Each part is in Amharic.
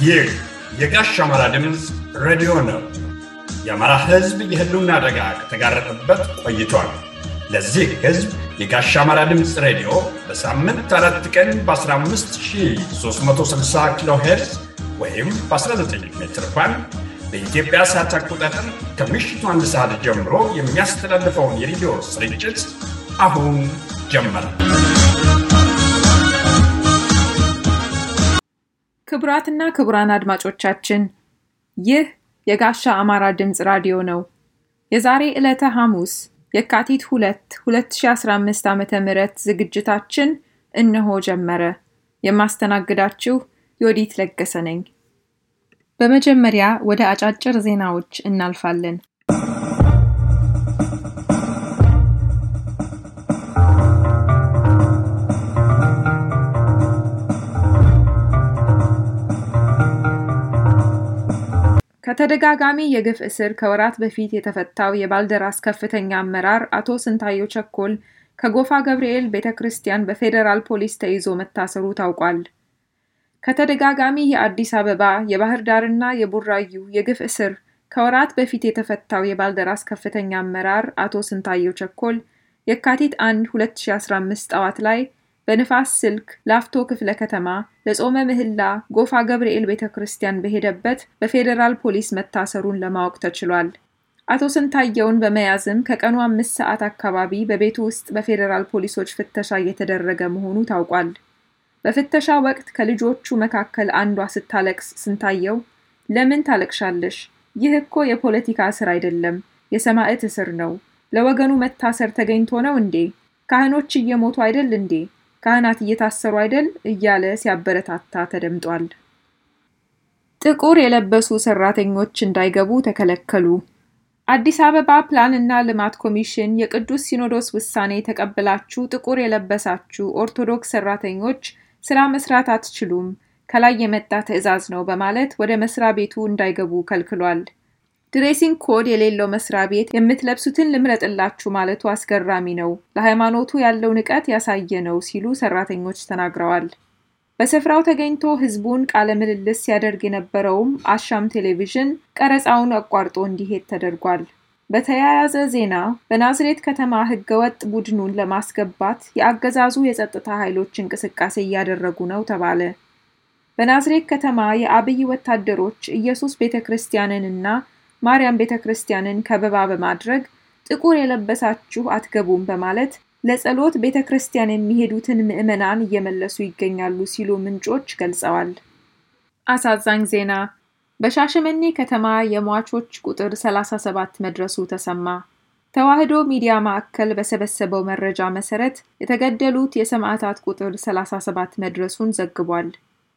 ይህ የጋሽ አማራ ድምፅ ሬዲዮ ነው። የአማራ ሕዝብ የህልውና አደጋ ከተጋረጠበት ቆይቷል። ለዚህ ሕዝብ የጋሽ አማራ ድምፅ ሬዲዮ በሳምንት አራት ቀን በ15360 ኪሎ ሄርዝ ወይም በ19 ሜትር ባንድ በኢትዮጵያ ሰዓት አቆጣጠር ከምሽቱ አንድ ሰዓት ጀምሮ የሚያስተላልፈውን የሬዲዮ ስርጭት አሁን ጀመረ። ክቡራትና ክቡራን አድማጮቻችን ይህ የጋሻ አማራ ድምፅ ራዲዮ ነው። የዛሬ ዕለተ ሐሙስ የካቲት 2 2015 ዓ ም ዝግጅታችን እነሆ ጀመረ። የማስተናግዳችሁ ዮዲት ለገሰ ነኝ። በመጀመሪያ ወደ አጫጭር ዜናዎች እናልፋለን። ከተደጋጋሚ የግፍ እስር ከወራት በፊት የተፈታው የባልደራስ ከፍተኛ አመራር አቶ ስንታየው ቸኮል ከጎፋ ገብርኤል ቤተ ክርስቲያን በፌዴራል ፖሊስ ተይዞ መታሰሩ ታውቋል። ከተደጋጋሚ የአዲስ አበባ የባህር ዳርና የቡራዩ የግፍ እስር ከወራት በፊት የተፈታው የባልደራስ ከፍተኛ አመራር አቶ ስንታየው ቸኮል የካቲት 1 2015 ጠዋት ላይ በንፋስ ስልክ ላፍቶ ክፍለ ከተማ ለጾመ ምህላ ጎፋ ገብርኤል ቤተ ክርስቲያን በሄደበት በፌዴራል ፖሊስ መታሰሩን ለማወቅ ተችሏል። አቶ ስንታየውን በመያዝም ከቀኑ አምስት ሰዓት አካባቢ በቤቱ ውስጥ በፌዴራል ፖሊሶች ፍተሻ እየተደረገ መሆኑ ታውቋል። በፍተሻ ወቅት ከልጆቹ መካከል አንዷ ስታለቅስ ስንታየው ለምን ታለቅሻለሽ? ይህ እኮ የፖለቲካ እስር አይደለም፣ የሰማዕት እስር ነው። ለወገኑ መታሰር ተገኝቶ ነው እንዴ? ካህኖች እየሞቱ አይደል እንዴ? ካህናት እየታሰሩ አይደል? እያለ ሲያበረታታ ተደምጧል። ጥቁር የለበሱ ሰራተኞች እንዳይገቡ ተከለከሉ። አዲስ አበባ ፕላን እና ልማት ኮሚሽን የቅዱስ ሲኖዶስ ውሳኔ ተቀብላችሁ ጥቁር የለበሳችሁ ኦርቶዶክስ ሰራተኞች ስራ መስራት አትችሉም፣ ከላይ የመጣ ትዕዛዝ ነው በማለት ወደ መስሪያ ቤቱ እንዳይገቡ ከልክሏል። ድሬሲንግ ኮድ የሌለው መስሪያ ቤት የምትለብሱትን ልምረጥላችሁ ማለቱ አስገራሚ ነው፣ ለሃይማኖቱ ያለው ንቀት ያሳየ ነው ሲሉ ሰራተኞች ተናግረዋል። በስፍራው ተገኝቶ ህዝቡን ቃለ ምልልስ ሲያደርግ የነበረውም አሻም ቴሌቪዥን ቀረጻውን አቋርጦ እንዲሄድ ተደርጓል። በተያያዘ ዜና በናዝሬት ከተማ ህገወጥ ቡድኑን ለማስገባት የአገዛዙ የጸጥታ ኃይሎች እንቅስቃሴ እያደረጉ ነው ተባለ። በናዝሬት ከተማ የአብይ ወታደሮች ኢየሱስ ቤተ ክርስቲያንንና ማርያም ቤተ ክርስቲያንን ከበባ በማድረግ ጥቁር የለበሳችሁ አትገቡም በማለት ለጸሎት ቤተ ክርስቲያን የሚሄዱትን ምዕመናን እየመለሱ ይገኛሉ ሲሉ ምንጮች ገልጸዋል። አሳዛኝ ዜና በሻሸመኔ ከተማ የሟቾች ቁጥር 37 መድረሱ ተሰማ። ተዋህዶ ሚዲያ ማዕከል በሰበሰበው መረጃ መሰረት የተገደሉት የሰማዕታት ቁጥር 37 መድረሱን ዘግቧል።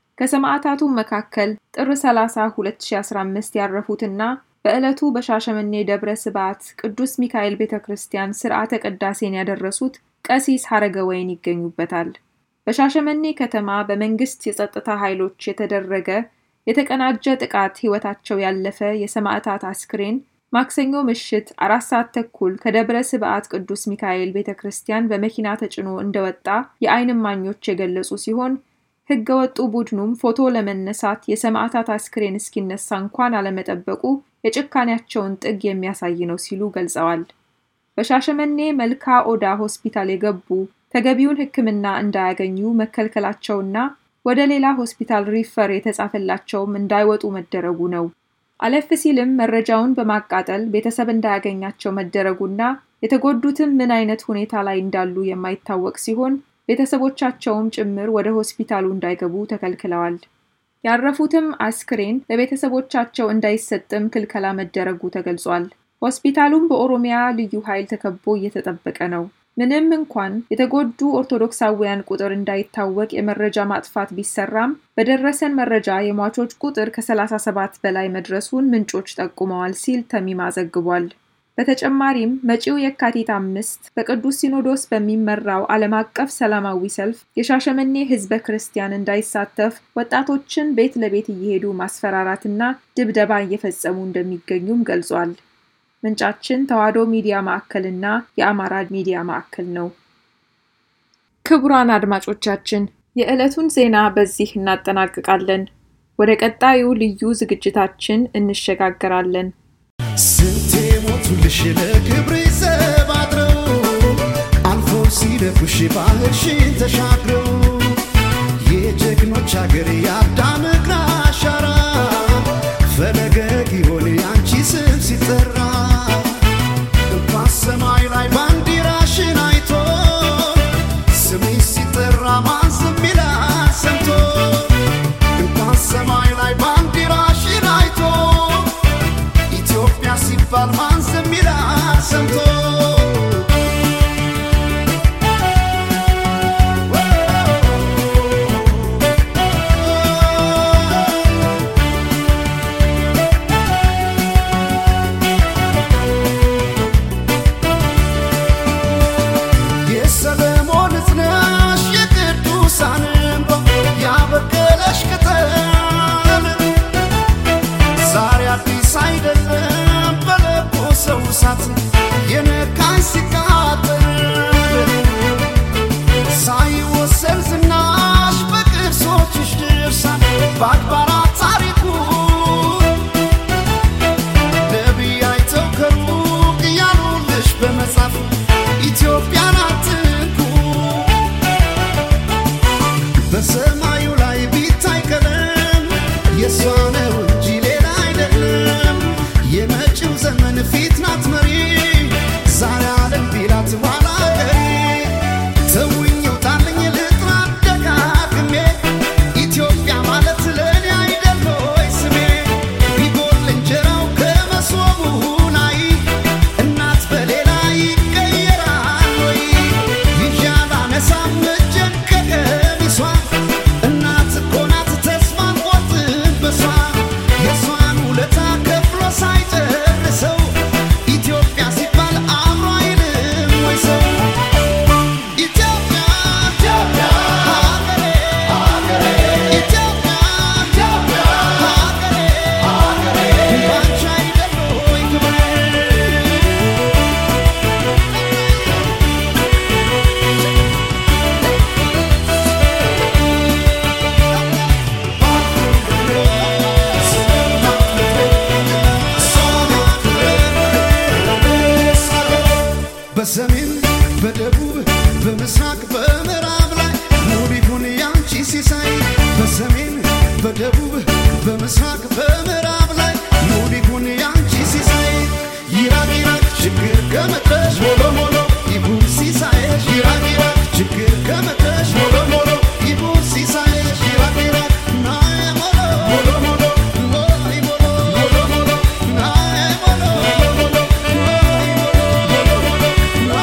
ከሰማዕታቱ መካከል ጥር 30 2015 ያረፉትና በዕለቱ በሻሸመኔ ደብረ ስብዓት ቅዱስ ሚካኤል ቤተ ክርስቲያን ስርዓተ ቅዳሴን ያደረሱት ቀሲስ ሐረገ ወይን ይገኙበታል። በሻሸመኔ ከተማ በመንግስት የጸጥታ ኃይሎች የተደረገ የተቀናጀ ጥቃት ሕይወታቸው ያለፈ የሰማዕታት አስክሬን ማክሰኞ ምሽት አራት ሰዓት ተኩል ከደብረ ስብዓት ቅዱስ ሚካኤል ቤተ ክርስቲያን በመኪና ተጭኖ እንደወጣ የዓይን እማኞች የገለጹ ሲሆን ሕገ ወጡ ቡድኑም ፎቶ ለመነሳት የሰማዕታት አስክሬን እስኪነሳ እንኳን አለመጠበቁ የጭካኔያቸውን ጥግ የሚያሳይ ነው ሲሉ ገልጸዋል። በሻሸመኔ መልካ ኦዳ ሆስፒታል የገቡ ተገቢውን ሕክምና እንዳያገኙ መከልከላቸውና ወደ ሌላ ሆስፒታል ሪፈር የተጻፈላቸውም እንዳይወጡ መደረጉ ነው። አለፍ ሲልም መረጃውን በማቃጠል ቤተሰብ እንዳያገኛቸው መደረጉና የተጎዱትም ምን አይነት ሁኔታ ላይ እንዳሉ የማይታወቅ ሲሆን ቤተሰቦቻቸውም ጭምር ወደ ሆስፒታሉ እንዳይገቡ ተከልክለዋል። ያረፉትም አስክሬን ለቤተሰቦቻቸው እንዳይሰጥም ክልከላ መደረጉ ተገልጿል። ሆስፒታሉም በኦሮሚያ ልዩ ኃይል ተከቦ እየተጠበቀ ነው። ምንም እንኳን የተጎዱ ኦርቶዶክሳውያን ቁጥር እንዳይታወቅ የመረጃ ማጥፋት ቢሰራም በደረሰን መረጃ የሟቾች ቁጥር ከ37 በላይ መድረሱን ምንጮች ጠቁመዋል ሲል ተሚማ ዘግቧል። በተጨማሪም መጪው የካቲት አምስት በቅዱስ ሲኖዶስ በሚመራው ዓለም አቀፍ ሰላማዊ ሰልፍ የሻሸመኔ ሕዝበ ክርስቲያን እንዳይሳተፍ ወጣቶችን ቤት ለቤት እየሄዱ ማስፈራራትና ድብደባ እየፈጸሙ እንደሚገኙም ገልጿል። ምንጫችን ተዋሕዶ ሚዲያ ማዕከልና የአማራ ሚዲያ ማዕከል ነው። ክቡራን አድማጮቻችን የዕለቱን ዜና በዚህ እናጠናቅቃለን። ወደ ቀጣዩ ልዩ ዝግጅታችን እንሸጋገራለን። ስንቴ ሞቱልሽ ለክብር ዘባድረው አልፎ ሲደፉሽ ባህርሽን ተሻግረው የጀግኖች አገር የአዳም እግር አሻራ ፈለገ ጊዮን ያንቺ ስም ሲጠራ እንኳን ሰማይ ላይ ባንዲራሽን አይቶ ስምሽ ሲጠራ ማን ዝም ይላል ሰምቶ እንኳን ሰማይ ላይ ባንዲራሽን አይቶ ኢትዮጵያ ሲባል ማን ዝም ይላል ሰምቶ የሰለሞን እዝነሽ የቅዱሳን እንባ ያበቀለሽ ቅጠል ዛሬ አዲስ አይደለም በለቦ ሰው እሳት የነካኝ ሲቃጠል ሳይወሰን ዝናሽ በቅርሶችሽ ድርሳን በአድባራት ታሪኩ ነቢይ አይተው ከሩቅ እያሉልሽ በመጻፍ ኢትዮጵያን አትንኩ በሰማዩ ላይ ቢታይ ቀለም የእሷ ነው እንጂ ሌላ አይደለም። የመጪው ዘመን ፊት ናት መሪ ዛሬ ዓለም ቢላት ኋላ ቀሪ ተውኝ ውጣልኝ ልጥራት ደጋግሜ ኢትዮጵያ ማለት ለእኔ አይደል ሆይ ስሜ ቢጎል እንጀራው ከመሶቡ ላይ እናት በሌላ ይቀየራል ወይ ይዣል አነሳም እጄን ከቀሚሷ እናት እኮ ናት ተስፋን ቆርጥም በሷ የእሷን ውለታ ከፍሎ ሳይጨርሰው ኢትዮጵያ ሲባል አእምሮ አይልም ወይ ሰው ኢትዮጵያ ኢትዮጵያ ሀገሬ ሀገሬ ኢትዮጵያ ኢትዮጵያ ሀገሬ ሀገሬ ባንቺ አይደል ወይ ክብሬ በሰሜን በደቡብ በምስራቅ በምዕራብ ላይ ሙሉ ይሁን ያንቺ ሲሳይ በሰሜን በደቡብ በምስራቅ በምዕራብ ላይ ሙሉ ይሁን ያንቺ ሲሳይ ይራቅ ይራቅ ችግር ከመጣሽ ሞሎ ሞሎ ይሁን ሲሳይሽ ይራቅ ይራቅ ችግር ከመጣሽ ሞሎ ሞሎ ይሁን ሲሳይሽ ይራቅ ይራቅ ናየ ሞሎ ሞሎ ሞሎ ሞይ ሞሎ ሞሎ ሞሎ ናየ ሞሎ ሞሎ ሞሎ ሞይ ሞሎ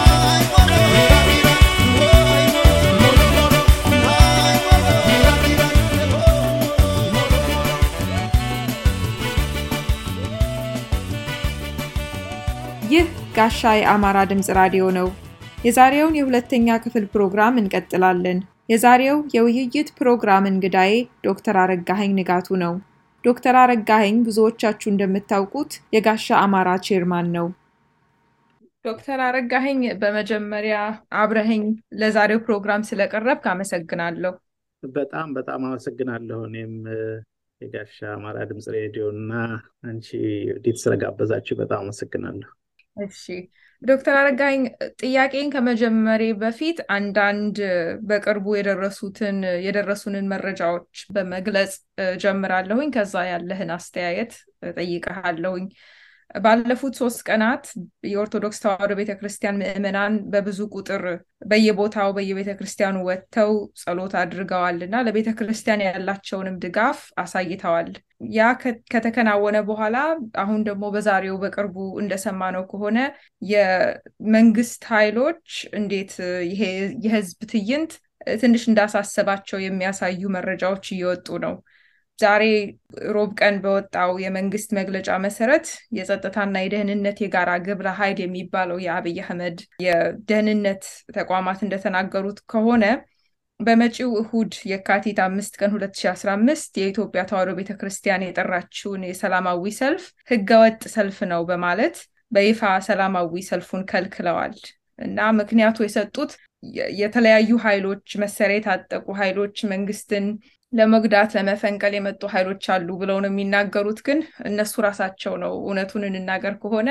ይህ ጋሻ የአማራ ድምፅ ራዲዮ ነው። የዛሬውን የሁለተኛ ክፍል ፕሮግራም እንቀጥላለን። የዛሬው የውይይት ፕሮግራም እንግዳዬ ዶክተር አረጋኸኝ ንጋቱ ነው። ዶክተር አረጋኸኝ ብዙዎቻችሁ እንደምታውቁት የጋሻ አማራ ቼርማን ነው። ዶክተር አረጋኸኝ በመጀመሪያ አብረኸኝ ለዛሬው ፕሮግራም ስለቀረብክ አመሰግናለሁ። በጣም በጣም አመሰግናለሁ። እኔም የጋሻ አማራ ድምፅ ሬዲዮ እና አንቺ ዲት ስለጋበዛችሁ በጣም አመሰግናለሁ። እሺ ዶክተር አረጋኸኝ ጥያቄን ከመጀመሬ በፊት አንዳንድ በቅርቡ የደረሱትን የደረሱንን መረጃዎች በመግለጽ ጀምራለሁኝ። ከዛ ያለህን አስተያየት ጠይቀሃለሁኝ። ባለፉት ሶስት ቀናት የኦርቶዶክስ ተዋሕዶ ቤተክርስቲያን ምዕመናን በብዙ ቁጥር በየቦታው በየቤተክርስቲያኑ ወጥተው ጸሎት አድርገዋል እና ለቤተክርስቲያን ያላቸውንም ድጋፍ አሳይተዋል። ያ ከተከናወነ በኋላ አሁን ደግሞ በዛሬው በቅርቡ እንደሰማነው ከሆነ የመንግስት ኃይሎች እንዴት ይሄ የህዝብ ትዕይንት ትንሽ እንዳሳሰባቸው የሚያሳዩ መረጃዎች እየወጡ ነው። ዛሬ ሮብ ቀን በወጣው የመንግስት መግለጫ መሰረት የጸጥታና የደህንነት የጋራ ግብረ ኃይል የሚባለው የአብይ አህመድ የደህንነት ተቋማት እንደተናገሩት ከሆነ በመጪው እሁድ የካቲት አምስት ቀን 2015 የኢትዮጵያ ተዋሕዶ ቤተክርስቲያን የጠራችውን የሰላማዊ ሰልፍ ህገወጥ ሰልፍ ነው በማለት በይፋ ሰላማዊ ሰልፉን ከልክለዋል። እና ምክንያቱ የሰጡት የተለያዩ ኃይሎች መሳሪያ የታጠቁ ኃይሎች መንግስትን ለመጉዳት ለመፈንቀል የመጡ ኃይሎች አሉ ብለው ነው የሚናገሩት። ግን እነሱ ራሳቸው ነው እውነቱን እንናገር ከሆነ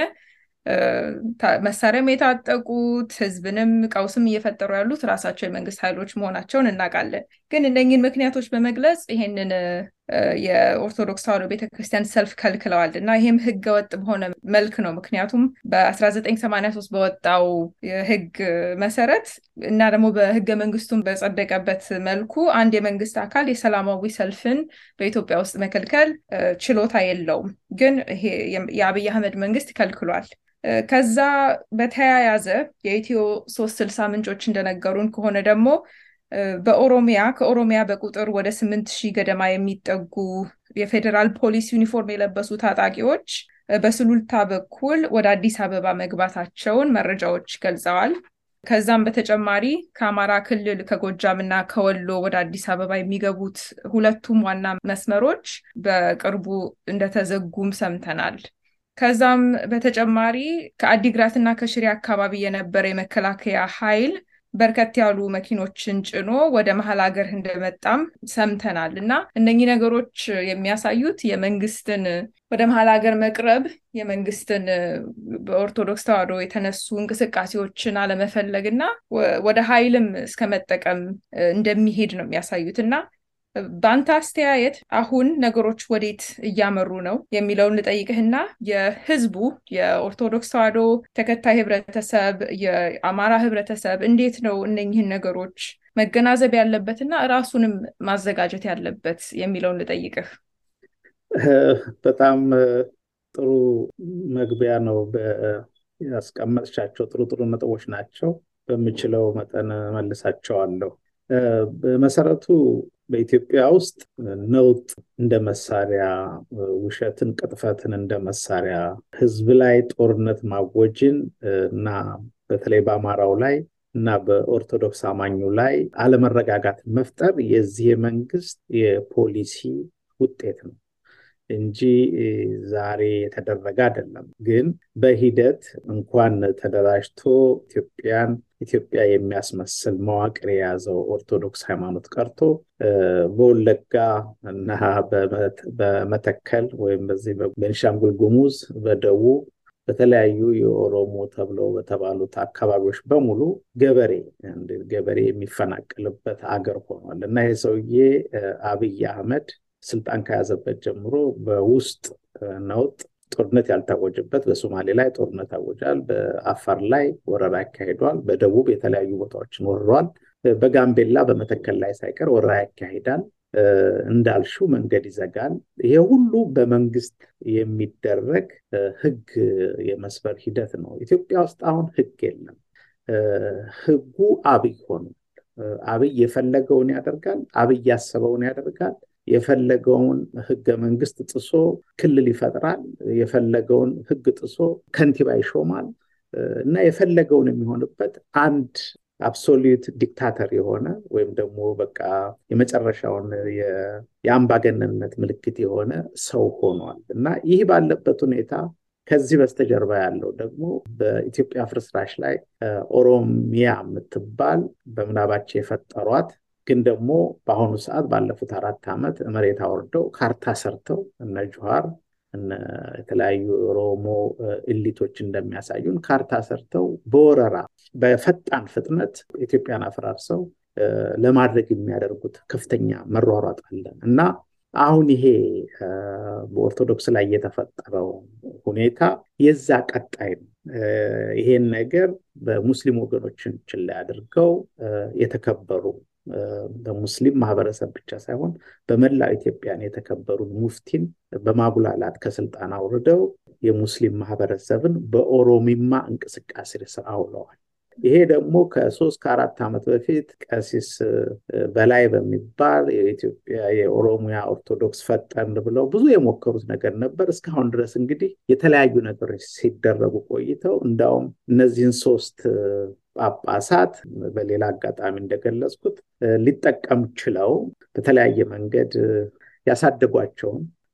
መሳሪያም የታጠቁት ህዝብንም ቀውስም እየፈጠሩ ያሉት ራሳቸው የመንግስት ኃይሎች መሆናቸውን እናውቃለን። ግን እነኝን ምክንያቶች በመግለጽ ይሄንን የኦርቶዶክስ ተዋሕዶ ቤተክርስቲያን ሰልፍ ከልክለዋል እና ይህም ህገ ወጥ በሆነ መልክ ነው። ምክንያቱም በ1983 በወጣው ህግ መሰረት እና ደግሞ በህገ መንግስቱን በጸደቀበት መልኩ አንድ የመንግስት አካል የሰላማዊ ሰልፍን በኢትዮጵያ ውስጥ መከልከል ችሎታ የለውም። ግን ይሄ የአብይ አህመድ መንግስት ከልክሏል። ከዛ በተያያዘ የኢትዮ ሶስት ስልሳ ምንጮች እንደነገሩን ከሆነ ደግሞ በኦሮሚያ ከኦሮሚያ በቁጥር ወደ ስምንት ሺህ ገደማ የሚጠጉ የፌዴራል ፖሊስ ዩኒፎርም የለበሱ ታጣቂዎች በስሉልታ በኩል ወደ አዲስ አበባ መግባታቸውን መረጃዎች ገልጸዋል። ከዛም በተጨማሪ ከአማራ ክልል ከጎጃም እና ከወሎ ወደ አዲስ አበባ የሚገቡት ሁለቱም ዋና መስመሮች በቅርቡ እንደተዘጉም ሰምተናል። ከዛም በተጨማሪ ከአዲግራት እና ከሽሬ አካባቢ የነበረ የመከላከያ ኃይል በርከት ያሉ መኪኖችን ጭኖ ወደ መሀል ሀገር እንደመጣም ሰምተናል እና እነኚህ ነገሮች የሚያሳዩት የመንግስትን ወደ መሀል ሀገር መቅረብ የመንግስትን በኦርቶዶክስ ተዋሕዶ የተነሱ እንቅስቃሴዎችን አለመፈለግ እና ወደ ኃይልም እስከ መጠቀም እንደሚሄድ ነው የሚያሳዩት እና በአንተ አስተያየት አሁን ነገሮች ወዴት እያመሩ ነው የሚለውን ልጠይቅህና የህዝቡ የኦርቶዶክስ ተዋሕዶ ተከታይ ህብረተሰብ፣ የአማራ ህብረተሰብ እንዴት ነው እነኝህን ነገሮች መገናዘብ ያለበትና ራሱንም ማዘጋጀት ያለበት የሚለውን ልጠይቅህ። በጣም ጥሩ መግቢያ ነው ያስቀመጥሻቸው። ጥሩ ጥሩ ነጥቦች ናቸው። በምችለው መጠን መልሳቸዋለሁ። በመሰረቱ በኢትዮጵያ ውስጥ ነውጥ እንደ መሳሪያ፣ ውሸትን፣ ቅጥፈትን እንደ መሳሪያ፣ ህዝብ ላይ ጦርነት ማወጅን እና በተለይ በአማራው ላይ እና በኦርቶዶክስ አማኙ ላይ አለመረጋጋት መፍጠር የዚህ መንግስት የፖሊሲ ውጤት ነው እንጂ ዛሬ የተደረገ አይደለም። ግን በሂደት እንኳን ተደራጅቶ ኢትዮጵያን ኢትዮጵያ የሚያስመስል መዋቅር የያዘው ኦርቶዶክስ ሃይማኖት ቀርቶ በወለጋ እና በመተከል ወይም በዚህ በቤንሻንጉል ጉሙዝ፣ በደቡብ በተለያዩ የኦሮሞ ተብለው በተባሉት አካባቢዎች በሙሉ ገበሬ ገበሬ የሚፈናቀልበት አገር ሆኗል እና ይህ ሰውዬ አብይ አህመድ ስልጣን ከያዘበት ጀምሮ በውስጥ ነውጥ ጦርነት ያልታወጀበት በሶማሌ ላይ ጦርነት አወጃል። በአፋር ላይ ወረራ ያካሂዷል። በደቡብ የተለያዩ ቦታዎችን ወርሯል። በጋምቤላ በመተከል ላይ ሳይቀር ወረራ ያካሂዳል። እንዳልሽው መንገድ ይዘጋል። ይሄ ሁሉ በመንግስት የሚደረግ ህግ የመስበር ሂደት ነው። ኢትዮጵያ ውስጥ አሁን ህግ የለም። ህጉ አብይ ሆኗል። አብይ የፈለገውን ያደርጋል። አብይ ያሰበውን ያደርጋል። የፈለገውን ህገ መንግስት ጥሶ ክልል ይፈጥራል። የፈለገውን ህግ ጥሶ ከንቲባ ይሾማል እና የፈለገውን የሚሆንበት አንድ አብሶሉት ዲክታተር የሆነ ወይም ደግሞ በቃ የመጨረሻውን የአምባገነንነት ምልክት የሆነ ሰው ሆኗል እና ይህ ባለበት ሁኔታ ከዚህ በስተጀርባ ያለው ደግሞ በኢትዮጵያ ፍርስራሽ ላይ ኦሮሚያ የምትባል በምናባቸው የፈጠሯት ግን ደግሞ በአሁኑ ሰዓት ባለፉት አራት ዓመት መሬት አወርደው ካርታ ሰርተው እነ ጁሃር የተለያዩ ኦሮሞ እሊቶች እንደሚያሳዩን ካርታ ሰርተው በወረራ በፈጣን ፍጥነት ኢትዮጵያን አፈራርሰው ለማድረግ የሚያደርጉት ከፍተኛ መሯሯጥ አለ እና አሁን ይሄ በኦርቶዶክስ ላይ የተፈጠረው ሁኔታ የዛ ቀጣይ ነው። ይሄን ነገር በሙስሊም ወገኖችን ላይ አድርገው የተከበሩ በሙስሊም ማህበረሰብ ብቻ ሳይሆን በመላው ኢትዮጵያን የተከበሩ ሙፍቲን በማጉላላት ከስልጣን አውርደው የሙስሊም ማህበረሰብን በኦሮሚማ እንቅስቃሴ ስር አውለዋል። ይሄ ደግሞ ከሶስት ከአራት ዓመት በፊት ቀሲስ በላይ በሚባል የኢትዮጵያ የኦሮሚያ ኦርቶዶክስ ፈጠን ብለው ብዙ የሞከሩት ነገር ነበር። እስካሁን ድረስ እንግዲህ የተለያዩ ነገሮች ሲደረጉ ቆይተው እንዳውም እነዚህን ሶስት ጳጳሳት በሌላ አጋጣሚ እንደገለጽኩት ሊጠቀም ችለው በተለያየ መንገድ ያሳደጓቸውን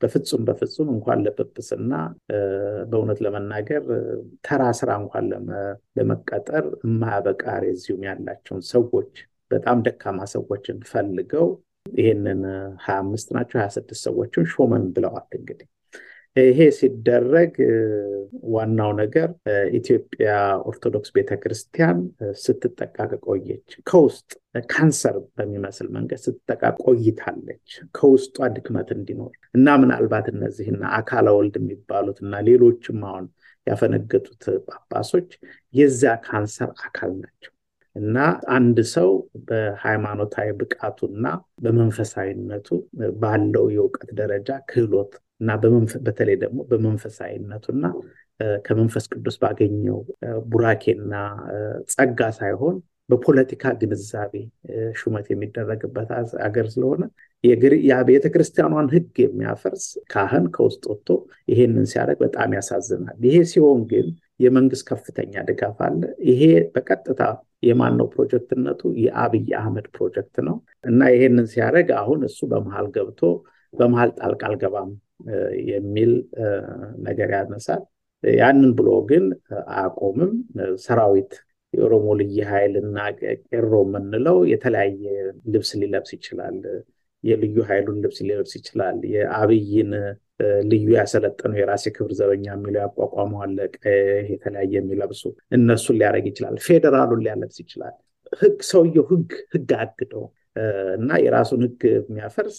በፍጹም በፍጹም እንኳን ለጵጵስና በእውነት ለመናገር ተራ ስራ እንኳን ለመቀጠር የማያበቃ ሬዚዩም ያላቸውን ሰዎች በጣም ደካማ ሰዎችን ፈልገው ይህንን ሀያ አምስት ናቸው ሀያ ስድስት ሰዎችን ሾመን ብለዋል እንግዲህ ይሄ ሲደረግ ዋናው ነገር ኢትዮጵያ ኦርቶዶክስ ቤተክርስቲያን ስትጠቃ ቆየች። ከውስጥ ካንሰር በሚመስል መንገድ ስትጠቃ ቆይታለች። ከውስጧ ድክመት እንዲኖር እና ምናልባት እነዚህና አካለ ወልድ የሚባሉት እና ሌሎችም አሁን ያፈነገጡት ጳጳሶች የዚያ ካንሰር አካል ናቸው። እና አንድ ሰው በሃይማኖታዊ ብቃቱና በመንፈሳዊነቱ ባለው የእውቀት ደረጃ ክህሎት እና በተለይ ደግሞ በመንፈሳዊነቱና ከመንፈስ ቅዱስ ባገኘው ቡራኬና ጸጋ ሳይሆን በፖለቲካ ግንዛቤ ሹመት የሚደረግበት አገር ስለሆነ የቤተ ክርስቲያኗን ሕግ የሚያፈርስ ካህን ከውስጥ ወጥቶ ይሄንን ሲያደርግ በጣም ያሳዝናል። ይሄ ሲሆን ግን የመንግስት ከፍተኛ ድጋፍ አለ። ይሄ በቀጥታ የማን ነው ፕሮጀክትነቱ? የአብይ አህመድ ፕሮጀክት ነው እና ይሄንን ሲያደርግ አሁን እሱ በመሀል ገብቶ በመሀል ጣልቃ አልገባም የሚል ነገር ያነሳል። ያንን ብሎ ግን አያቆምም። ሰራዊት የኦሮሞ ልዩ ኃይል እና ቄሮ የምንለው የተለያየ ልብስ ሊለብስ ይችላል። የልዩ ኃይሉን ልብስ ሊለብስ ይችላል። የአብይን ልዩ ያሰለጠነው የራሴ ክብር ዘበኛ የሚለው ያቋቋመው አለ የተለያየ የሚለብሱ እነሱን ሊያደርግ ይችላል። ፌዴራሉን ሊያለብስ ይችላል። ህግ ሰውየው ህግ ህግ አግደው እና የራሱን ህግ የሚያፈርስ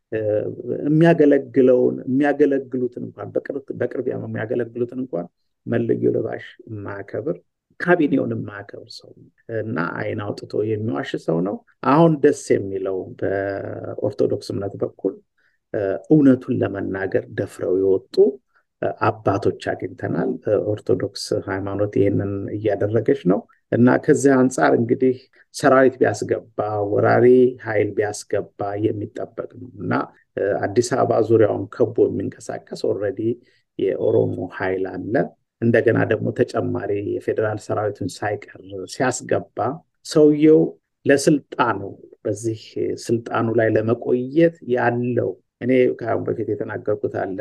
የሚያገለግለውን የሚያገለግሉትን እንኳን በቅርብ የሚያገለግሉትን እንኳን መለዮ ለባሽ የማያከብር ካቢኔውን የማያከብር ሰው እና አይን አውጥቶ የሚዋሽ ሰው ነው። አሁን ደስ የሚለው በኦርቶዶክስ እምነት በኩል እውነቱን ለመናገር ደፍረው የወጡ አባቶች አግኝተናል። ኦርቶዶክስ ሃይማኖት ይህንን እያደረገች ነው እና ከዚህ አንጻር እንግዲህ ሰራዊት ቢያስገባ ወራሪ ኃይል ቢያስገባ የሚጠበቅ ነው እና አዲስ አበባ ዙሪያውን ከቦ የሚንቀሳቀስ ኦልሬዲ የኦሮሞ ኃይል አለ። እንደገና ደግሞ ተጨማሪ የፌዴራል ሰራዊቱን ሳይቀር ሲያስገባ ሰውየው ለስልጣኑ በዚህ ስልጣኑ ላይ ለመቆየት ያለው እኔ ከአሁን በፊት የተናገርኩት አለ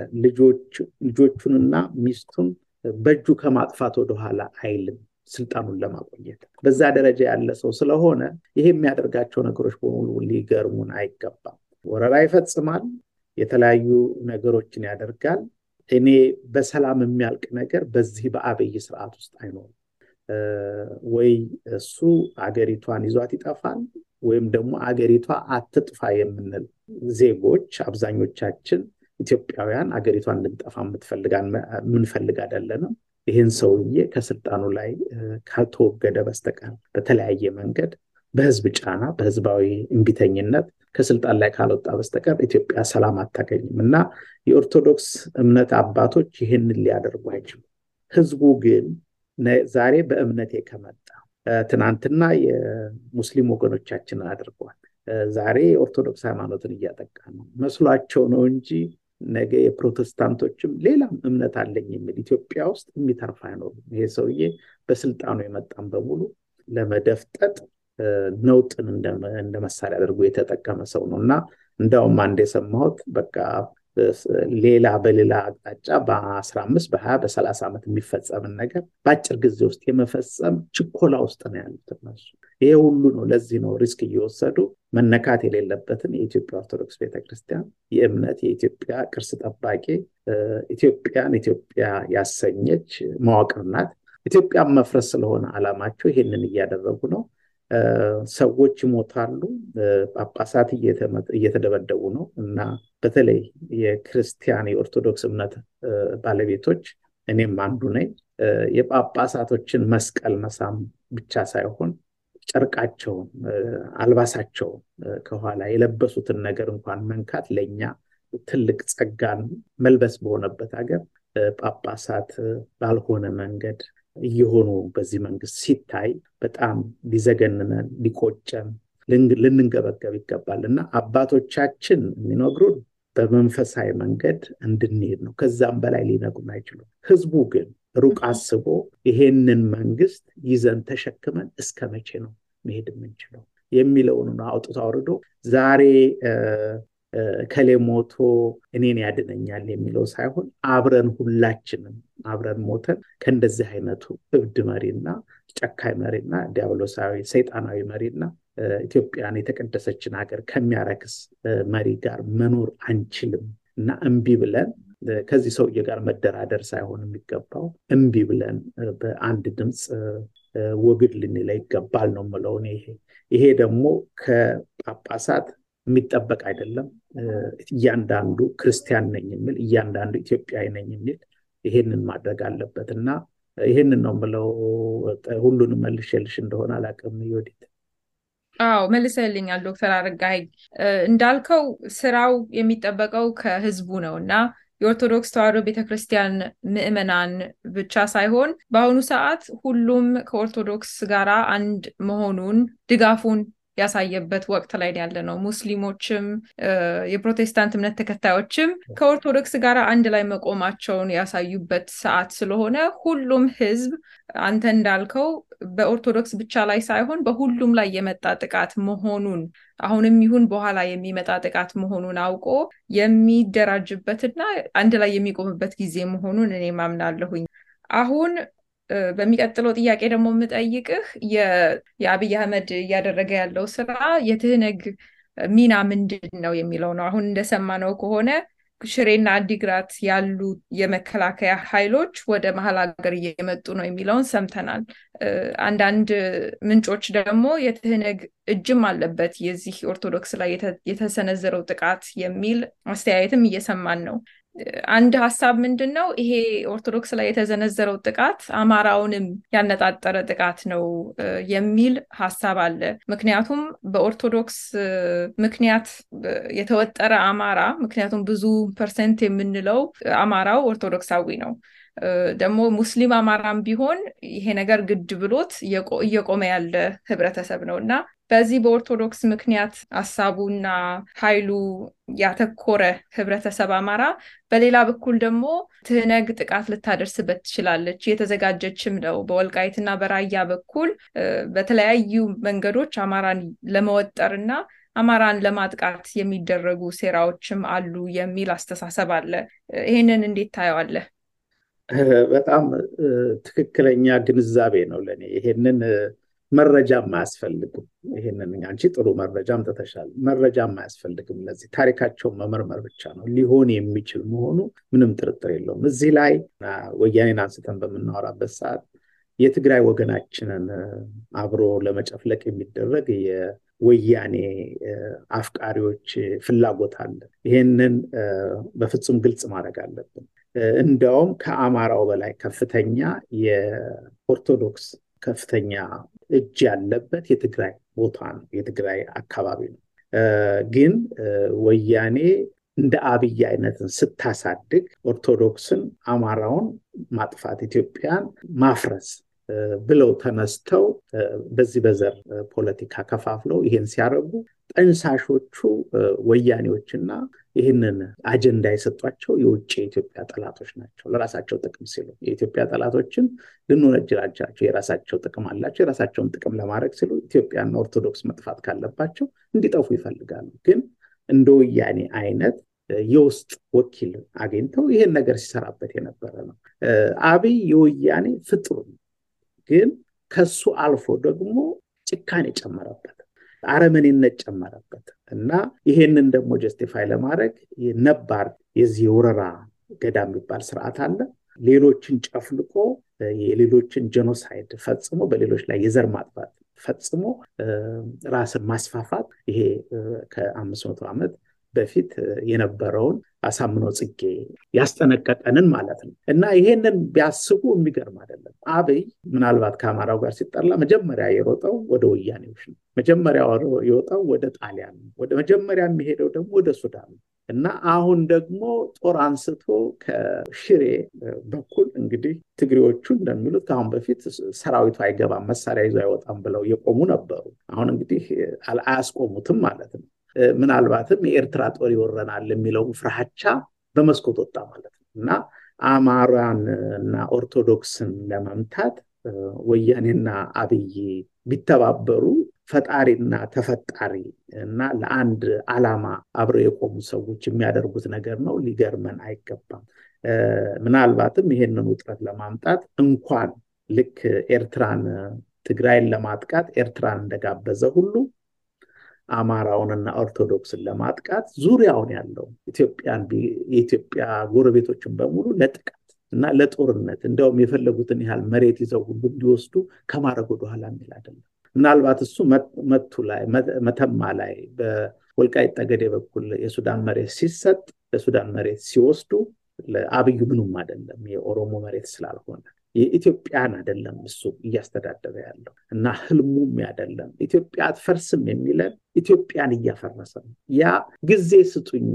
ልጆቹንና ሚስቱን በእጁ ከማጥፋት ወደኋላ አይልም ስልጣኑን ለማቆየት በዛ ደረጃ ያለ ሰው ስለሆነ ይሄ የሚያደርጋቸው ነገሮች በሙሉ ሊገርሙን አይገባም። ወረራ ይፈጽማል፣ የተለያዩ ነገሮችን ያደርጋል። እኔ በሰላም የሚያልቅ ነገር በዚህ በአብይ ስርዓት ውስጥ አይኖርም። ወይ እሱ አገሪቷን ይዟት ይጠፋል ወይም ደግሞ አገሪቷ አትጥፋ የምንል ዜጎች አብዛኞቻችን ኢትዮጵያውያን አገሪቷን እንድንጠፋ የምንፈልግ አይደለንም። ይህን ሰውዬ ከስልጣኑ ላይ ካልተወገደ በስተቀር በተለያየ መንገድ በህዝብ ጫና፣ በህዝባዊ እምቢተኝነት ከስልጣን ላይ ካልወጣ በስተቀር ኢትዮጵያ ሰላም አታገኝም እና የኦርቶዶክስ እምነት አባቶች ይህንን ሊያደርጉ አይችሉም። ህዝቡ ግን ዛሬ በእምነቴ ከመጣ ትናንትና የሙስሊም ወገኖቻችንን አድርገዋል። ዛሬ የኦርቶዶክስ ሃይማኖትን እያጠቃ ነው መስሏቸው ነው እንጂ ነገ የፕሮቴስታንቶችም ሌላም እምነት አለኝ የሚል ኢትዮጵያ ውስጥ የሚተርፍ አይኖሩም። ይሄ ሰውዬ በስልጣኑ የመጣን በሙሉ ለመደፍጠጥ ነውጥን እንደ መሳሪያ አድርጎ የተጠቀመ ሰው ነው እና እንዳውም አንድ የሰማሁት በቃ ሌላ በሌላ አቅጣጫ በአስራ አምስት በሀያ በሰላሳ ዓመት የሚፈጸምን ነገር በአጭር ጊዜ ውስጥ የመፈጸም ችኮላ ውስጥ ነው ያሉት እነሱ። ይሄ ሁሉ ነው። ለዚህ ነው ሪስክ እየወሰዱ መነካት የሌለበትን የኢትዮጵያ ኦርቶዶክስ ቤተክርስቲያን የእምነት የኢትዮጵያ ቅርስ ጠባቂ ኢትዮጵያን ኢትዮጵያ ያሰኘች መዋቅር ናት። ኢትዮጵያን መፍረስ ስለሆነ አላማቸው ይሄንን እያደረጉ ነው። ሰዎች ይሞታሉ፣ ጳጳሳት እየተደበደቡ ነው እና በተለይ የክርስቲያን የኦርቶዶክስ እምነት ባለቤቶች እኔም አንዱ ነኝ። የጳጳሳቶችን መስቀል መሳም ብቻ ሳይሆን ጨርቃቸውን፣ አልባሳቸውን ከኋላ የለበሱትን ነገር እንኳን መንካት ለእኛ ትልቅ ጸጋን መልበስ በሆነበት ሀገር ጳጳሳት ባልሆነ መንገድ እየሆኑ በዚህ መንግስት ሲታይ በጣም ሊዘገንነን ሊቆጨን ልንንገበገብ ይገባል እና አባቶቻችን የሚነግሩን በመንፈሳዊ መንገድ እንድንሄድ ነው። ከዛም በላይ ሊነግሩን አይችሉም። ህዝቡ ግን ሩቅ አስቦ ይሄንን መንግስት ይዘን ተሸክመን እስከ መቼ ነው መሄድ የምንችለው የሚለውን አውጥቶ አውርዶ ዛሬ ከሌ ሞቶ እኔን ያድነኛል የሚለው ሳይሆን አብረን ሁላችንም አብረን ሞተን ከእንደዚህ አይነቱ እብድ መሪና ጨካኝ መሪና ዲያብሎሳዊ ሰይጣናዊ መሪና ኢትዮጵያን የተቀደሰችን ሀገር ከሚያረክስ መሪ ጋር መኖር አንችልም እና እምቢ ብለን ከዚህ ሰውዬ ጋር መደራደር ሳይሆን የሚገባው እምቢ ብለን በአንድ ድምፅ ወግድ ልንለ ይገባል ነው የምለው ይሄ ይሄ ደግሞ ከጳጳሳት የሚጠበቅ አይደለም እያንዳንዱ ክርስቲያን ነኝ የሚል እያንዳንዱ ኢትዮጵያዊ ነኝ የሚል ይሄንን ማድረግ አለበት እና ይሄንን ነው የምለው ሁሉንም መልሼልሽ እንደሆነ አላውቅም ዮዲት አዎ መልሰልኛል ዶክተር አረጋኸኝ እንዳልከው ስራው የሚጠበቀው ከህዝቡ ነው እና የኦርቶዶክስ ተዋሕዶ ቤተክርስቲያን ምዕመናን ብቻ ሳይሆን በአሁኑ ሰዓት ሁሉም ከኦርቶዶክስ ጋር አንድ መሆኑን ድጋፉን ያሳየበት ወቅት ላይ ያለ ነው። ሙስሊሞችም የፕሮቴስታንት እምነት ተከታዮችም ከኦርቶዶክስ ጋር አንድ ላይ መቆማቸውን ያሳዩበት ሰዓት ስለሆነ ሁሉም ህዝብ አንተ እንዳልከው በኦርቶዶክስ ብቻ ላይ ሳይሆን በሁሉም ላይ የመጣ ጥቃት መሆኑን አሁንም ይሁን በኋላ የሚመጣ ጥቃት መሆኑን አውቆ የሚደራጅበትና አንድ ላይ የሚቆምበት ጊዜ መሆኑን እኔ ማምናለሁኝ። አሁን በሚቀጥለው ጥያቄ ደግሞ የምጠይቅህ የአብይ አህመድ እያደረገ ያለው ስራ የትህነግ ሚና ምንድን ነው የሚለው ነው። አሁን እንደሰማነው ከሆነ ሽሬና አዲግራት ያሉ የመከላከያ ኃይሎች ወደ መሀል ሀገር እየመጡ ነው የሚለውን ሰምተናል። አንዳንድ ምንጮች ደግሞ የትህነግ እጅም አለበት የዚህ ኦርቶዶክስ ላይ የተሰነዘረው ጥቃት የሚል አስተያየትም እየሰማን ነው። አንድ ሀሳብ ምንድን ነው ይሄ ኦርቶዶክስ ላይ የተዘነዘረው ጥቃት አማራውንም ያነጣጠረ ጥቃት ነው የሚል ሀሳብ አለ። ምክንያቱም በኦርቶዶክስ ምክንያት የተወጠረ አማራ ምክንያቱም ብዙ ፐርሰንት የምንለው አማራው ኦርቶዶክሳዊ ነው። ደግሞ ሙስሊም አማራም ቢሆን ይሄ ነገር ግድ ብሎት እየቆመ ያለ ህብረተሰብ ነው እና በዚህ በኦርቶዶክስ ምክንያት ሀሳቡና ኃይሉ ያተኮረ ህብረተሰብ አማራ፣ በሌላ በኩል ደግሞ ትህነግ ጥቃት ልታደርስበት ትችላለች፣ የተዘጋጀችም ነው። በወልቃይትና በራያ በኩል በተለያዩ መንገዶች አማራን ለመወጠርና አማራን ለማጥቃት የሚደረጉ ሴራዎችም አሉ የሚል አስተሳሰብ አለ። ይሄንን እንዴት ታየዋለህ? በጣም ትክክለኛ ግንዛቤ ነው ለእኔ ይሄንን መረጃም አያስፈልግም። ይህንን አንቺ ጥሩ መረጃም ተተሻል መረጃም አያስፈልግም። ለዚህ ታሪካቸውን መመርመር ብቻ ነው ሊሆን የሚችል መሆኑ ምንም ጥርጥር የለውም። እዚህ ላይ ወያኔን አንስተን በምናወራበት ሰዓት የትግራይ ወገናችንን አብሮ ለመጨፍለቅ የሚደረግ የወያኔ አፍቃሪዎች ፍላጎት አለ። ይህንን በፍጹም ግልጽ ማድረግ አለብን። እንዲያውም ከአማራው በላይ ከፍተኛ የኦርቶዶክስ ከፍተኛ እጅ ያለበት የትግራይ ቦታ ነው፣ የትግራይ አካባቢ ነው። ግን ወያኔ እንደ አብይ አይነትን ስታሳድግ ኦርቶዶክስን፣ አማራውን ማጥፋት፣ ኢትዮጵያን ማፍረስ ብለው ተነስተው በዚህ በዘር ፖለቲካ ከፋፍለው ይሄን ሲያደርጉ ጠንሳሾቹ ወያኔዎችና ይህንን አጀንዳ የሰጧቸው የውጭ የኢትዮጵያ ጠላቶች ናቸው። ለራሳቸው ጥቅም ሲሉ የኢትዮጵያ ጠላቶችን ልንወነጅላቸው የራሳቸው ጥቅም አላቸው። የራሳቸውን ጥቅም ለማድረግ ሲሉ ኢትዮጵያና ኦርቶዶክስ መጥፋት ካለባቸው እንዲጠፉ ይፈልጋሉ። ግን እንደ ወያኔ አይነት የውስጥ ወኪል አግኝተው ይህን ነገር ሲሰራበት የነበረ ነው። አብይ የወያኔ ፍጡር ነው። ግን ከሱ አልፎ ደግሞ ጭካኔ ጨመረበት፣ አረመኔነት ጨመረበት እና ይሄንን ደግሞ ጀስቲፋይ ለማድረግ ነባር የዚህ የወረራ ገዳ የሚባል ስርዓት አለ። ሌሎችን ጨፍልቆ የሌሎችን ጀኖሳይድ ፈጽሞ በሌሎች ላይ የዘር ማጥፋት ፈጽሞ ራስን ማስፋፋት ይሄ ከአምስት መቶ ዓመት በፊት የነበረውን አሳምነው ጽጌ ያስጠነቀቀንን ማለት ነው እና ይሄንን ቢያስቡ የሚገርም አይደለም። አብይ ምናልባት ከአማራው ጋር ሲጠላ መጀመሪያ የሮጠው ወደ ወያኔዎች ነው። መጀመሪያ የወጣው ወደ ጣሊያን ነው። ወደ መጀመሪያ የሚሄደው ደግሞ ወደ ሱዳን ነው እና አሁን ደግሞ ጦር አንስቶ ከሽሬ በኩል እንግዲህ ትግሬዎቹ እንደሚሉት ከአሁን በፊት ሰራዊቱ አይገባም መሳሪያ ይዞ አይወጣም ብለው የቆሙ ነበሩ። አሁን እንግዲህ አያስቆሙትም ማለት ነው። ምናልባትም የኤርትራ ጦር ይወረናል የሚለው ፍርሃቻ በመስኮት ወጣ ማለት ነው እና አማራን እና ኦርቶዶክስን ለመምታት ወያኔና አብይ ቢተባበሩ ፈጣሪና ተፈጣሪ እና ለአንድ ዓላማ አብረው የቆሙ ሰዎች የሚያደርጉት ነገር ነው። ሊገርመን አይገባም። ምናልባትም ይሄንን ውጥረት ለማምጣት እንኳን ልክ ኤርትራን ትግራይን ለማጥቃት ኤርትራን እንደጋበዘ ሁሉ አማራውንና ኦርቶዶክስን ለማጥቃት ዙሪያውን ያለው ኢትዮጵያን የኢትዮጵያ ጎረቤቶችን በሙሉ ለጥቃት እና ለጦርነት እንዲያውም የፈለጉትን ያህል መሬት ይዘው ሁሉ እንዲወስዱ ከማድረግ ወደኋላ የሚል አይደለም። ምናልባት እሱ መቱ ላይ መተማ ላይ በወልቃይት ጠገዴ በኩል የሱዳን መሬት ሲሰጥ የሱዳን መሬት ሲወስዱ ለአብዩ ምኑም አይደለም የኦሮሞ መሬት ስላልሆነ የኢትዮጵያን አይደለም እሱ እያስተዳደረ ያለው እና ህልሙም አይደለም ኢትዮጵያ አትፈርስም የሚለን ኢትዮጵያን እያፈረሰ ነው። ያ ጊዜ ስጡኝ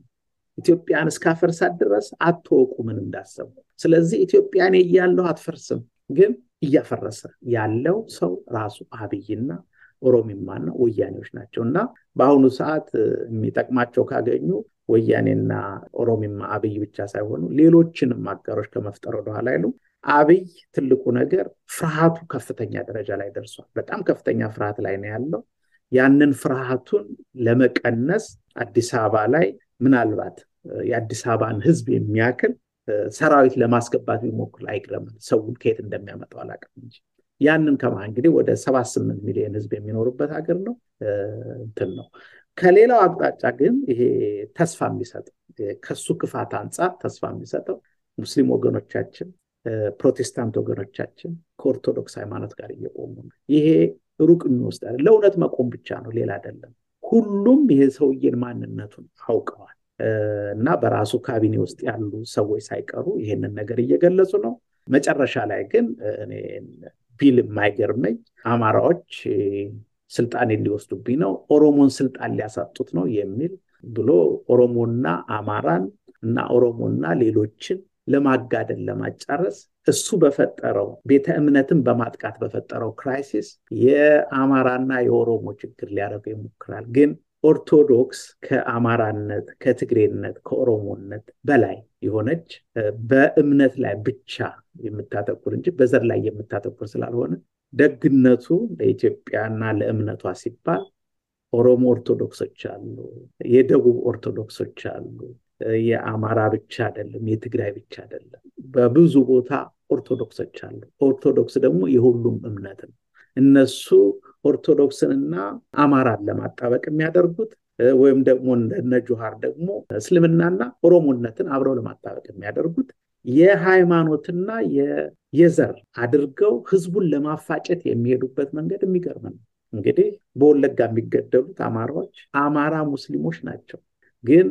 ኢትዮጵያን እስካፈርሳት ድረስ አትወቁ ምን እንዳሰቡ። ስለዚህ ኢትዮጵያን እያለሁ አትፈርስም፣ ግን እያፈረሰ ያለው ሰው ራሱ አብይና ኦሮሚማና ወያኔዎች ናቸው እና በአሁኑ ሰዓት የሚጠቅማቸው ካገኙ ወያኔና ኦሮሚማ አብይ ብቻ ሳይሆኑ ሌሎችንም አጋሮች ከመፍጠር ወደኋላ አይሉ። አብይ ትልቁ ነገር ፍርሃቱ ከፍተኛ ደረጃ ላይ ደርሷል። በጣም ከፍተኛ ፍርሃት ላይ ነው ያለው። ያንን ፍርሃቱን ለመቀነስ አዲስ አበባ ላይ ምናልባት የአዲስ አበባን ህዝብ የሚያክል ሰራዊት ለማስገባት ቢሞክር አይግረምን። ሰውን ከየት እንደሚያመጣው አላውቅም እንጂ ያንን ከማ እንግዲህ ወደ ሰባት ስምንት ሚሊዮን ህዝብ የሚኖሩበት ሀገር ነው እንትን ነው። ከሌላው አቅጣጫ ግን ይሄ ተስፋ የሚሰጠው ከሱ ክፋት አንጻር ተስፋ የሚሰጠው ሙስሊም ወገኖቻችን ፕሮቴስታንት ወገኖቻችን ከኦርቶዶክስ ሃይማኖት ጋር እየቆሙ ነው። ይሄ ሩቅ የሚወስድ ለእውነት መቆም ብቻ ነው፣ ሌላ አይደለም። ሁሉም ይሄ ሰውዬን ማንነቱን አውቀዋል እና በራሱ ካቢኔ ውስጥ ያሉ ሰዎች ሳይቀሩ ይሄንን ነገር እየገለጹ ነው። መጨረሻ ላይ ግን እኔ ቢል የማይገርመኝ አማራዎች ስልጣኔን ሊወስዱብኝ ነው፣ ኦሮሞን ስልጣን ሊያሳጡት ነው የሚል ብሎ ኦሮሞና አማራን እና ኦሮሞና ሌሎችን ለማጋደል ለማጫረስ እሱ በፈጠረው ቤተ እምነትን በማጥቃት በፈጠረው ክራይሲስ የአማራና የኦሮሞ ችግር ሊያደርገው ይሞክራል። ግን ኦርቶዶክስ ከአማራነት፣ ከትግሬነት፣ ከኦሮሞነት በላይ የሆነች በእምነት ላይ ብቻ የምታተኩር እንጂ በዘር ላይ የምታተኩር ስላልሆነ ደግነቱ ለኢትዮጵያና ለእምነቷ ሲባል ኦሮሞ ኦርቶዶክሶች አሉ፣ የደቡብ ኦርቶዶክሶች አሉ፣ የአማራ ብቻ አይደለም፣ የትግራይ ብቻ አይደለም። በብዙ ቦታ ኦርቶዶክሶች አሉ። ኦርቶዶክስ ደግሞ የሁሉም እምነት ነው። እነሱ ኦርቶዶክስንና አማራን ለማጣበቅ የሚያደርጉት ወይም ደግሞ እነ ጁሃር ደግሞ እስልምናና ኦሮሞነትን አብረው ለማጣበቅ የሚያደርጉት የሃይማኖትና የዘር አድርገው ህዝቡን ለማፋጨት የሚሄዱበት መንገድ የሚገርም ነው። እንግዲህ በወለጋ የሚገደሉት አማራዎች አማራ ሙስሊሞች ናቸው። ግን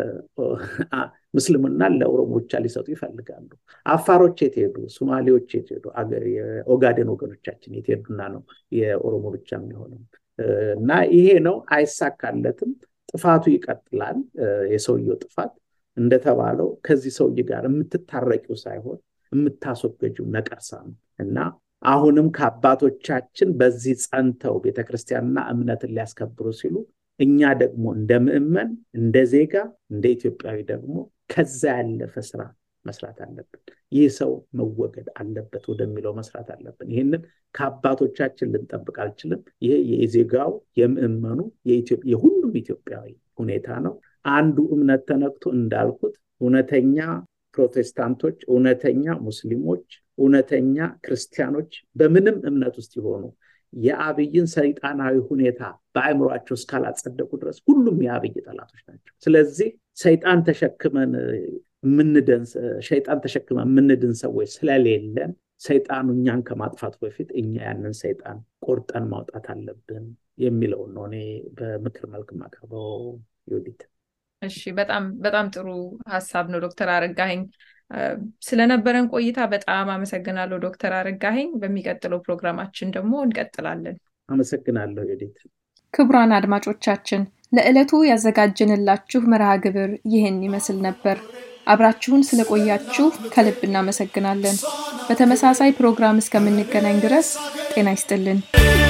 ምስልምናን ለኦሮሞ ብቻ ሊሰጡ ይፈልጋሉ። አፋሮች የት ሄዱ? ሶማሌዎች የት ሄዱ? የኦጋዴን ወገኖቻችን የት ሄዱና ነው የኦሮሞ ብቻ የሚሆነው? እና ይሄ ነው፣ አይሳካለትም። ጥፋቱ ይቀጥላል። የሰውየው ጥፋት እንደተባለው ከዚህ ሰውዬ ጋር የምትታረቂው ሳይሆን የምታስወገጂው ነቀርሳ ነው እና አሁንም ከአባቶቻችን በዚህ ጸንተው ቤተክርስቲያንና እምነትን ሊያስከብሩ ሲሉ እኛ ደግሞ እንደ ምዕመን፣ እንደ ዜጋ፣ እንደ ኢትዮጵያዊ ደግሞ ከዛ ያለፈ ስራ መስራት አለብን። ይህ ሰው መወገድ አለበት ወደሚለው መስራት አለብን። ይህንን ከአባቶቻችን ልንጠብቅ አልችልም። ይሄ የዜጋው የምዕመኑ የሁሉም ኢትዮጵያዊ ሁኔታ ነው። አንዱ እምነት ተነክቶ እንዳልኩት እውነተኛ ፕሮቴስታንቶች፣ እውነተኛ ሙስሊሞች፣ እውነተኛ ክርስቲያኖች በምንም እምነት ውስጥ የሆኑ የአብይን ሰይጣናዊ ሁኔታ በአእምሯቸው እስካላጸደቁ ድረስ ሁሉም የአብይ ጠላቶች ናቸው። ስለዚህ ሰይጣን ተሸክመን የምንድን ሸይጣን ተሸክመን የምንድን ሰዎች ስለሌለን ሰይጣኑ እኛን ከማጥፋቱ በፊት እኛ ያንን ሰይጣን ቆርጠን ማውጣት አለብን የሚለውን ነው እኔ በምክር መልክ ማቀርበው ዮዲት። እሺ፣ በጣም በጣም ጥሩ ሀሳብ ነው ዶክተር አረጋኸኝ። ስለነበረን ቆይታ በጣም አመሰግናለሁ ዶክተር አረጋኸኝ። በሚቀጥለው ፕሮግራማችን ደግሞ እንቀጥላለን። አመሰግናለሁ ዮዲት። ክቡራን አድማጮቻችን ለዕለቱ ያዘጋጀንላችሁ መርሃ ግብር ይህን ይመስል ነበር። አብራችሁን ስለቆያችሁ ከልብ እናመሰግናለን። በተመሳሳይ ፕሮግራም እስከምንገናኝ ድረስ ጤና ይስጥልን።